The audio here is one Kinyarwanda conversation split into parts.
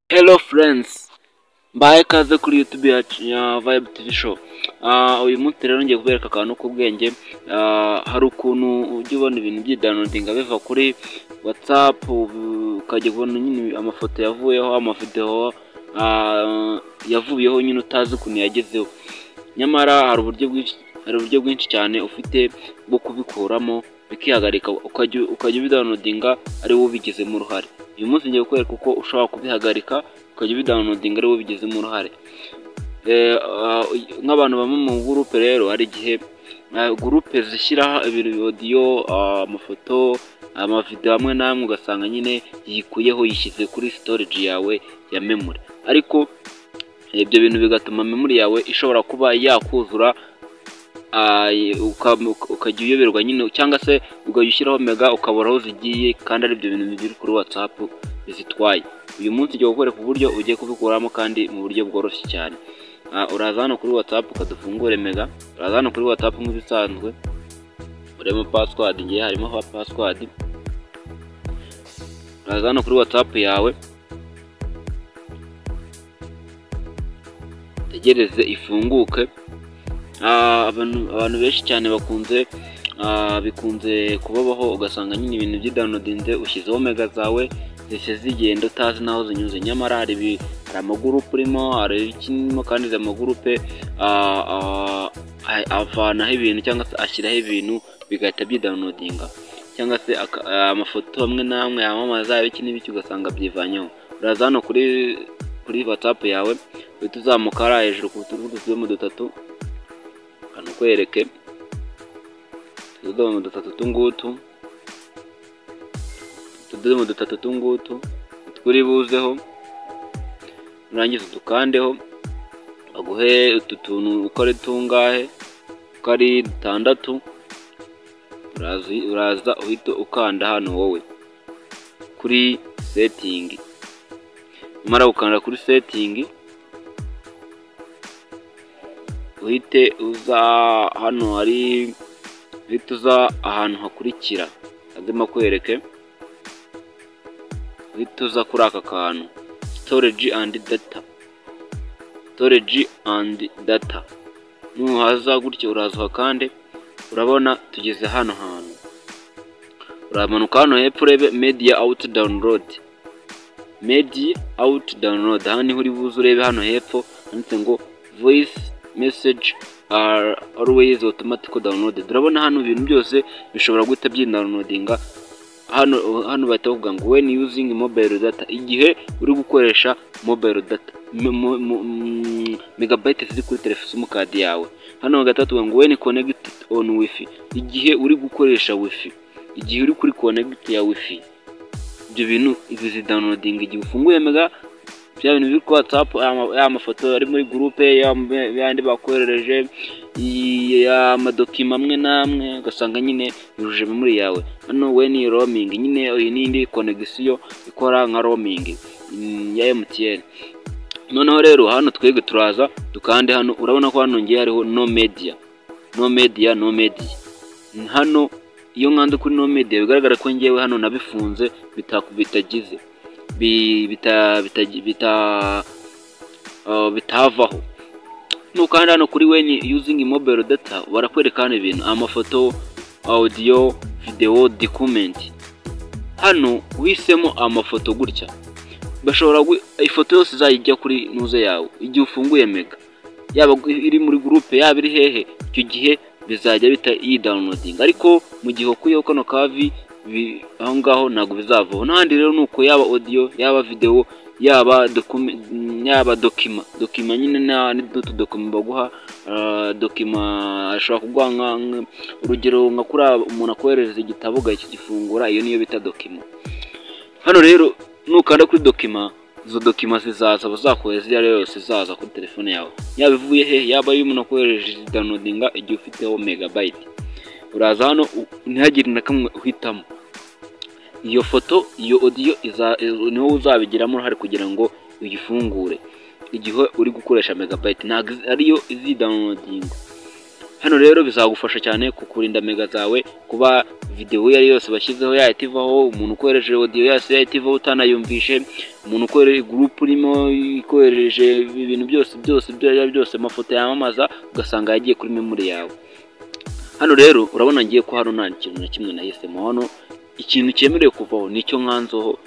Hello friends mbahaye ikaze kuri YouTube ya ya Vibe TV show Ah, uyu munsi rero ngiye kubereka akantu k'ubwenge Ah, hari ukuntu ujya ubona ibintu by'idownloadinga biva kuri WhatsApp ubu- ukajya kubona nyine amafoto yavuyeho amavideo ah, yavuyeho nyine utazi ukuntu yagezeho nyamara hari uburyo bwinshi hari uburyo bwinshi cyane ufite bwo kubikuramo bikihagarika ukajya ukajya ubidownloadinga ari wowe ubigizemo uruhare uyu munsi ngiye kukwereka uko ushobora kubihagarika ukajya ubidownloadinga ari wowe ubigizemo uruhare Eh, ah, nk'abantu bamwe mu gurupe rero hari igihe ah, gurupe zishyira ibintu odiyo amafoto amavidewo amwe n'amwe ugasanga nyine yikuyeho yishyize kuri storage yawe ya memory ariko ibyo bintu bigatuma memory yawe ishobora kuba yakuzura ah, uka- ukajya uyoberwa nyine cyangwa se ugahita ushyiraho mega ukabura aho zigiye kandi ari ibyo bintu biri kuri whatsapp bizitwaye uyu munsi ugiye gukwereka uburyo ugiye kubikuramo kandi mu buryo bworoshye cyane Ah, uraza hano kuri whatsapp ukadufungure mega uraza hano kuri whatsapp nk'ibisanzwe uremo password ngiye harimo ha- password uraza hano kuri whatsapp yawe tegereze ifunguke Ah, abantu abantu benshi cyane bakunze ah, bikunze kubabaho ugasanga nyine ibintu by'idownloadinze ushyizeho mega zawe zise zigenda utazi n'aho zinyuze nyamara hari ibi- hari amagurupe urimo hari ikirimo kandi izi amagurupe ah, ah, a- avanaho ibintu cyangwa se ashyiraho ibintu bigahita byidownloadinga cyangwa se aka- ah, amafoto amwe n'amwe yamamaza ibiki n'ibiki ugasanga byivanyeho uraza hano kuri kuri whatsapp yawe uhita uzamuka hariya hejuru ku turuhu dutuyemo dutatu kanakwereke utudomo dutatu tungutu utudomo dutatu tungutu turi buzeho nurangiza udukandeho baguhe utu tuntu uko ari tungahe uko ari dutandatu urazi- uraza uhita ukanda hano wowe kuri setingi umara gukanda kuri setingi uhite uza hano hari uhite uza ahantu hakurikira ndimo kwereke uhite uza kuri aka kantu storage and data storage and data nuhaza gutya uraza uhakande urabona tugeze hano hantu uramanuka hano hepfo urebe media out download media out download aha niho uri buze urebe hano hepfo handitse ngo voice message are always automatic downloaded urabona hano ibintu byose bishobora guhita byindownloadinga hano hano bahita bavuga ngo when using mobile data igihe uri gukoresha mobile data M- mo- mo- mm, megabytes ziri kuri telefone simukadi yawe hano hagati batubwira ngo when connected on wifi igihe uri gukoresha wifi igihe uri kuri connect ya wifi ibyo bintu izi zidownloading igihe ufunguye mega bya bintu biri kuri whatsapp ya- ya mafoto ari muri gurupe yandi bakoherereje i- ya amadokima amwe n'amwe ugasanga nyine yujuje memori yawe hano we ni roaming nyine iyi ni indi konegisiyo ikora nka roaming mm, ya mtn noneho rero hano twebwe turaza dukande hano urabona ko hano ngiye hariho no media no media no media hano iyo nkanze kuri no media bigaragara ko ngewe hano nabifunze bita- bitagize bi- bita- bita- bita- ah, bitavaho nukanda hano kuri weni using mobile data barakwereka hano ibintu amafoto audio video document hano uhisemo amafoto gutya bashobora gu- ifoto yose izajya kuri nuze yawe igihe ufunguye mega yaba iri muri gurupe yaba iri hehe icyo gihe bizajya bita yidawunodinga ariko mu gihe ukuyeho kano kavi bi- aho ngaho ntabwo bizavaho n'ahandi rero ni uko yaba odiyo yaba videwo yaba dokumi- yaba dokima dokima nyine na- n'utu dokima baguha ah, dokima ashobora kuguha nka- nka- urugero nka kuri aba- umuntu akoherereza igitabo ukagifungura iyo niyo bita dokima hano rero nukanda kuri dokima izo dokima zizaza bazakohereza iyo ari yo yose izaza kuri telefone yawe yaba ivuye he yaba iyo umuntu akoresheje downloadinga igihe ufiteho megabyte uraza hano u- ntihagire na kamwe uhitamo iyo foto iyo odiyo niho uzabigiramo uruhare kugira ngo uyifungure igihe uri gukoresha megabyte ntabwo iz- ariyo izidownloadinga hano rero bizagufasha cyane kukurinda mega zawe kuba videwo iyo ari yose bashyizeho yahita ivaho umuntu ukoresheje odiyo yose yahita ivaho utanayumvishe umuntu ukorera gurupe urimo ikoresheje ibintu byose byose ibyo ari byo byose amafoto yamamaza ugasanga yagiye kuri memori yawe hano rero urabona ngiye ko hano nta kintu na kimwe nahisemo hano ikintu cyemerewe kuvaho nicyo nkanzoho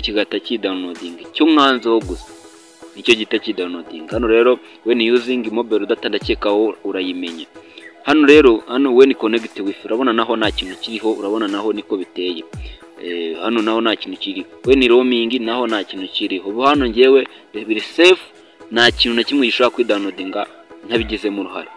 kigahita kidawunodinga icyo nkanzoho gusa nicyo gihita kidawunodinga hano rero weni yuzingi mobile data ndakekaho urayimenya hano rero hano weni konegiti wifi urabona naho nta kintu kiriho urabona naho niko biteye hano naho nta kintu kiriho weni romingi naho nta kintu kiriho ubu hano ngewe biri sefu nta kintu na kimwe gishobora kwidawunodinga ntabigizemo uruhare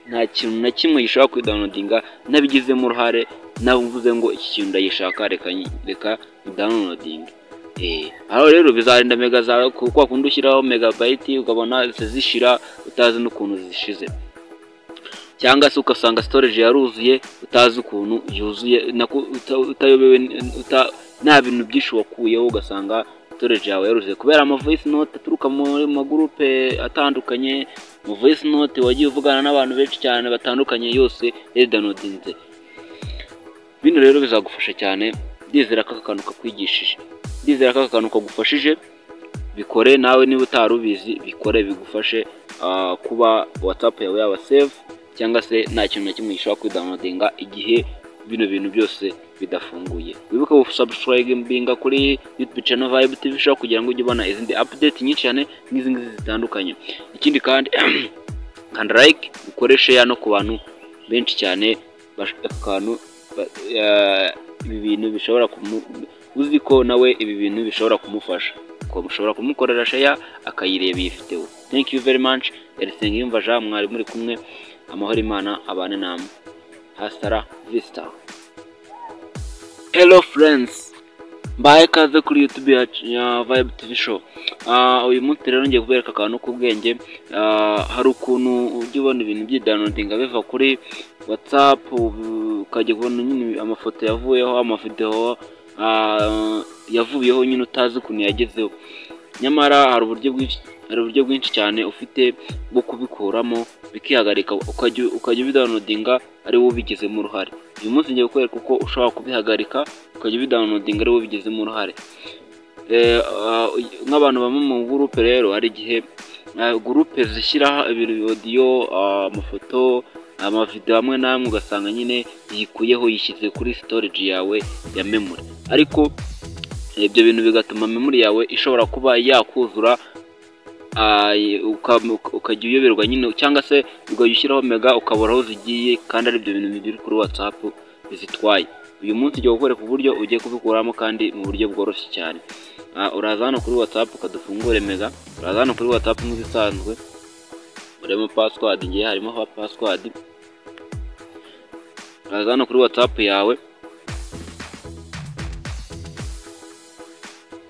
nta kintu na kimwe gishobora kwidawunodinga ntabigizemo uruhare navuze ngo iki kintu ndagishaka reka reka ndawunodinga aho rero bizarinda mega zawe kuko wakunda ushyiraho megabayiti ukabona zishira utazi n'ukuntu zishize cyangwa se ugasanga storage yaruzuye utazi ukuntu yuzuye utayobewe nta bintu byinshi wakuyeho ugasanga storage yawe yaruzuye kubera amavoyisi note aturuka muri magurupe atandukanye voyisi note wagiye uvugana n'abantu benshi cyane batandukanye yose yaridanodinze bino rero bizagufasha cyane ndizera ko aka kantu kakwigishije ndizera ko aka kantu kagufashije bikore nawe niba utari ubizi bikore bigufashe kuba watsapu yawe yaba sefu cyangwa se nta kintu na kimwe gishobora kwidawunodinga igihe bino bintu byose bidafunguye wibuke gusabusirayibinga kuri yutubi cano vayibu tivi ushobora kugira ngo ujye ubona izindi apudeti nyinshi cyane nk'izi ngizi zitandukanye ikindi kandi kanda layike ukoreshe no ku bantu benshi cyane akantu ibi bintu bishobora uzi ko nawe ibi bintu bishobora kumufasha ko mushobora kumukorera sheya akayireba iyifiteho thank you very much erisenga yumva jean mwari muri kumwe amahoro imana abane namwe hasitara visita hello friends mbaye kaze kuri youtube ya vibe tv show uyu munsi rero ngiye kubereka akantu k'ubwenge hari ukuntu ujya ubona ibintu by'idanodinga biva kuri whatsapp ukajya kubona nyine amafoto yavuyeho amavidewo yavuyeho nyine utazi ukuntu yagezeho nyamara hari uburyo bwinshi hari uburyo bwinshi cyane ufite bwo kubikuramo bikihagarika ukajya ubidawunodinga ari wowe ubigizemo uruhare uyu munsi ngiye kukwereka uko ushobora kubihagarika ukajya ubidawunodinga ari wowe ubigizemo uruhare nk'abantu bamwe mu gurupe rero hari igihe gurupe zishyiraho ibirodiyo amafoto amavidewo amwe n'amwe ugasanga nyine yikuyeho yishyize kuri storage yawe ya memory ariko ibyo bintu bigatuma memory yawe ishobora kuba yakuzura ukajya uyoberwa nyine cyangwa se ukajya ushyiraho mega ukabura aho zigiye kandi ari ibyo bintu biri kuri whatsapp bizitwaye uyu munsi ujya gukora ku buryo ugiye kubikuramo kandi mu buryo bworoshye cyane uraza hano kuri whatsapp ukadufungure mega uraza hano kuri whatsapp nk'ibisanzwe urimo pasiwadi ngiye harimo pasiwadi uraza hano kuri whatsapp yawe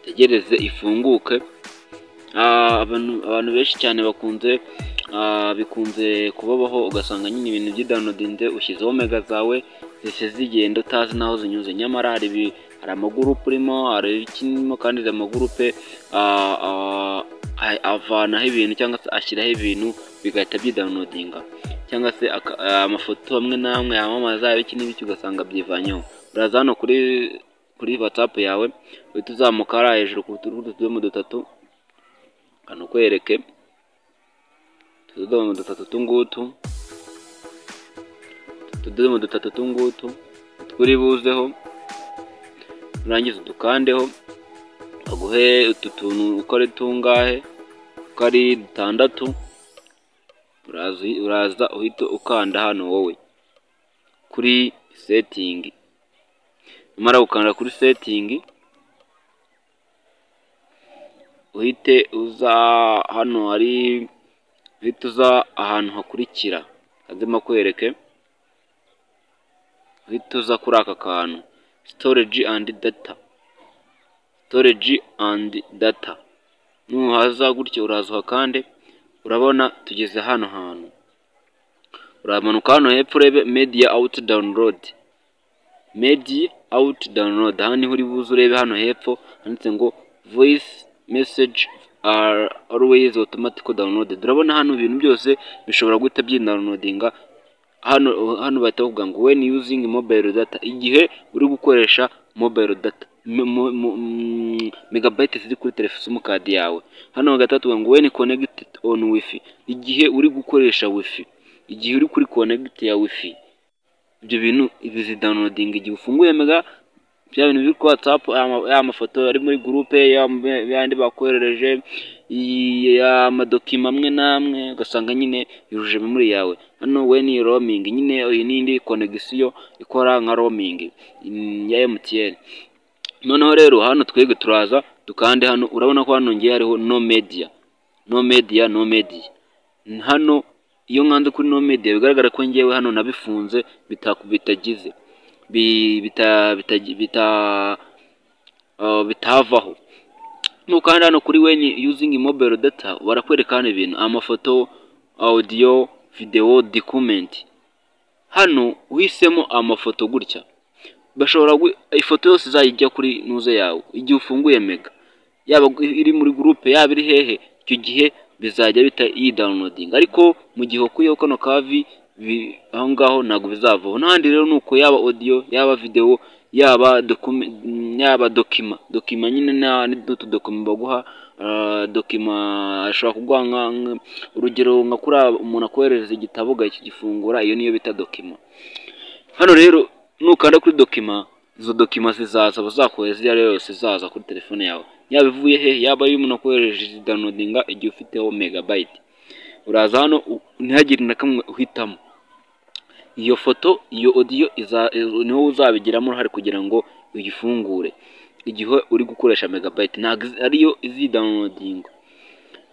utegereze ifunguke abantu benshi cyane bakunze bikunze kubabaho ugasanga nyine ibintu by'idanodinde ushyizeho mega zawe zise zigenda utazi n'aho zinyuze nyamara hari amagurupe urimo hari ikirimo kandi izi amagurupe avanaho ibintu cyangwa se ashyiraho ibintu bigahita byidawunodinga cyangwa se amafoto amwe n'amwe yamamaza ibiki n'ibiki ugasanga byivanyeho uraza hano kuri kuri watsapu yawe uhita uzamuka hariya hejuru ku turuhu tudomo dutatu kanukwereke utudomo dutatu tungutu utudomo dutatu tungutu turi buzeho urangiza udukandeho aguhe utu tuntu uko ari tungahe uko ari dutandatu uraza uhita ukanda hano wowe kuri setingi umara gukanda kuri setingi uhite uza hano hari uhite uza ahantu hakurikira hazima kwereke uhite uza kuri aka kantu storage and data storage and data nuhaza gutya uraza uhakande urabona tugeze hano hantu uramanuka hano hepfo urebe media out download media out download aha niho uri buze urebe hano hepfo handitse ngo voice message are always automatically downloaded urabona hano ibintu byose bishobora guhita byindownloadinga hano hano bahita bavuga ngo when using mobile data igihe uri gukoresha mobile data mo- mo- mo- mm, megabytes ziri kuri telefone simukadi yawe hano bagahita bavuga ngo when connected on wifi igihe uri gukoresha wifi igihe uri kuri connect ya wifi ibyo bintu bizidownloadinga igihe ufunguye mega bya bintu biri kuri watsapu ya mafoto ari muri gurupe yandi bakoherereje amadokima amwe n'amwe ugasanga nyine yujuje memori yawe hano we ni roamingi nyine iyi ni indi konegisiyo ikora nka roamingi mm, ya emutiyeni noneho rero hano twebwe turaza dukande hano urabona ko hano ngiye hariho no media no media no media hano iyo nkanze kuri no media bigaragara ko ngewe hano nabifunze bitaku- bitagize bi- bita bita- bita ah, bitavaho nuko hano hano kuri weni using mobile data barakwereka hano ibintu amafoto audio video document hano uhisemo amafoto gutya bashobora gu- ifoto yose izajya kuri nuze yawe igihe ufunguye mega yaba gu- iri muri gurupe yaba iri hehe icyo gihe bizajya bita yidawunodinga ariko mu gihe wakuyeho kano kavi bi- aho ngaho ntabwo bizavaho n'ahandi rero ni uko yaba odiyo yaba videwo yaba dokuma yaba dokima dokima nyine na- n'utu dokima baguha ah, dokima ashobora kuguha nka- nka- urugero nka kuri umuntu akoherereza igitabo ukagifungura iyo niyo bita dokima hano rero nukanda kuri dokima izo dokima zizaza bazakohereza iyo ari yo yose izaza kuri telefone yawe yaba ivuye he yaba iyo umuntu akoresheje downloadinga igihe ufiteho megabyte uraza hano u- ntihagire na kamwe uhitamo iyo foto iyo audio iza- i- niho uzabigiramo uruhare kugira ngo uyifungure igihe uri gukoresha megabyte ntabwo izi- ariyo izidownloadinga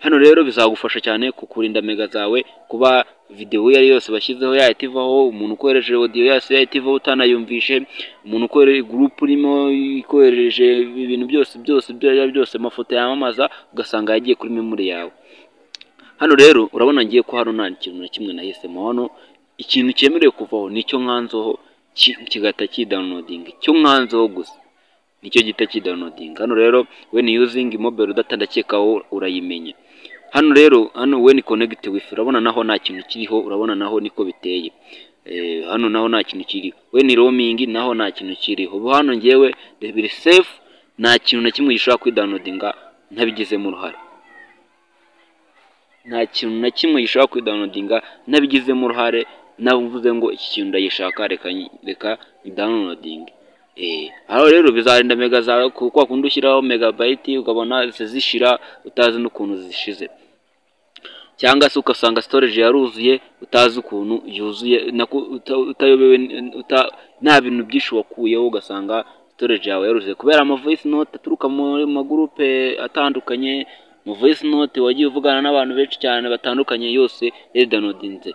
hano rero bizagufasha cyane kukurinda mega zawe kuba videwo iyo ari yo yose bashyizeho yahita ivaho umuntu ukoresheje audio yose yahita ivaho utanayumvishe umuntu ukorera gurupe urimo ikoherereje ibintu byose byose ibyo ari byo byose amafoto yamamaza ugasanga yagiye kuri memori yawe hano rero urabona ngiye ko hano nta kintu na kimwe nahisemo hano ikintu cyemerewe kuvaho nicyo nkanzeho ki- kigahita kidawunodinga icyo nkanzeho gusa nicyo gihita kidawunodinga hano rero when using mobile data ndakeka wowe urayimenya hano rero hano when connect wifi urabona naho nta kintu kiriho urabona naho niko biteye Eh, hano naho nta kintu kiriho when roaming naho nta kintu kiriho ubu hano ngewe biri safe nta kintu na kimwe gishobora kwidawunodinga ntabigizemo uruhare nta kintu na kimwe gishobora kwidawunodinga ntabigizemo uruhare navuze ngo iki kintu ndagishaka reka reka idawunodinge aho rero bizarinda mega zawe ku kwa kundi ushyiraho megabayiti ukabona zishira utazi n'ukuntu zishize cyangwa se ugasanga storage yaruzuye utazi ukuntu yuzuye nako uta- utayobewe n- uta- nta bintu byinshi wakuyeho ugasanga storage yawe yaruzuye kubera ama voice note aturuka muri magurupe atandukanye mu voice note wagiye uvugana n'abantu benshi cyane batandukanye yose yaridanodinze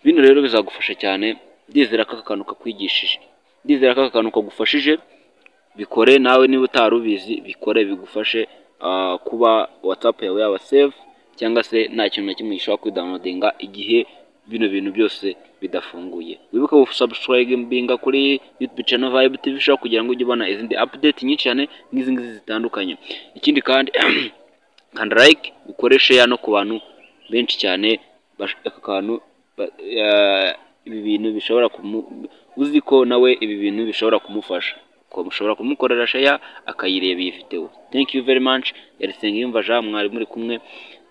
bino rero bizagufasha cyane ndizera ko aka kantu kakwigishije ndizera ko aka kantu kagufashije bikore nawe niba utari ubizi bikore bigufashe ah, kuba watsapu yawe yaba sefu cyangwa se nta kintu na kimwe gishobora kwidawunodinga igihe bino bintu byose bidafunguye wibuke gusubscribinga kuri youtube channel vibe tv show kugira ngo ujye ubona izindi update nyinshi cyane nk'izi ngizi zitandukanye ikindi kandi kanda like ukore share no ku bantu benshi cyane bash- aka kantu ba- ya- ibi bintu bishobora kumu uzi ko nawe ibi bintu bishobora kumufasha ko mushobora kumukorera share akayireba iyi video thank you very much yarisenga yumva jean mwari muri kumwe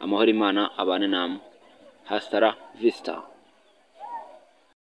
amahoro imana abane namwe hasara vista